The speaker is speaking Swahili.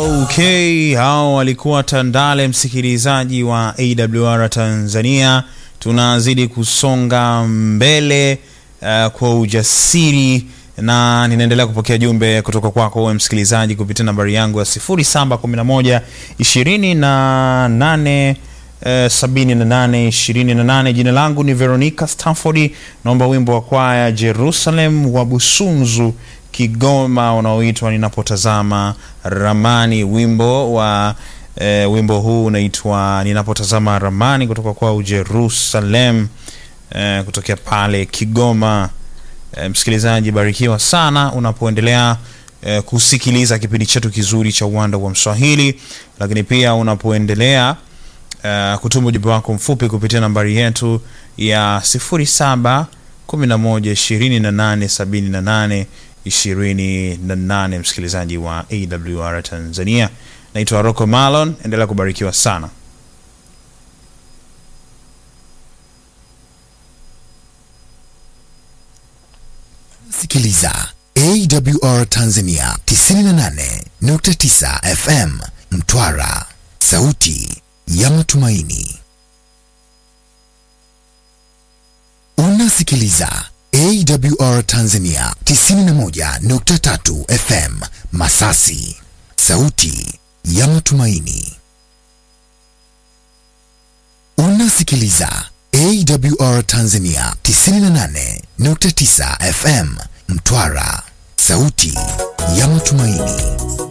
Okay, hao walikuwa Tandale, msikilizaji wa AWR Tanzania. Tunazidi kusonga mbele uh, kwa ujasiri na ninaendelea kupokea jumbe kutoka kwako wewe msikilizaji kupitia nambari yangu ya 0711 28 eh, 78 28. Jina langu ni Veronica Stafford. Naomba wimbo wa kwaya Jerusalem wa Busunzu Kigoma unaoitwa Ninapotazama Ramani. Wimbo wa eh, wimbo huu unaitwa Ninapotazama Ramani kutoka kwa Jerusalem eh, kutokea pale Kigoma. Eh, msikilizaji, barikiwa sana unapoendelea eh, kusikiliza kipindi chetu kizuri cha Uwanda wa Mswahili, lakini pia unapoendelea uh, kutuma ujumbe wako mfupi kupitia nambari yetu ya 07 11 28 78 28, msikilizaji wa AWR Tanzania. Naitwa Rocco Malon, endelea kubarikiwa sana. Sikiliza AWR Tanzania 98.9 FM Mtwara, sauti ya matumaini. Unasikiliza AWR Tanzania 91.3 FM Masasi, sauti ya matumaini. Unasikiliza AWR Tanzania 98.9 FM Mtwara, sauti ya matumaini.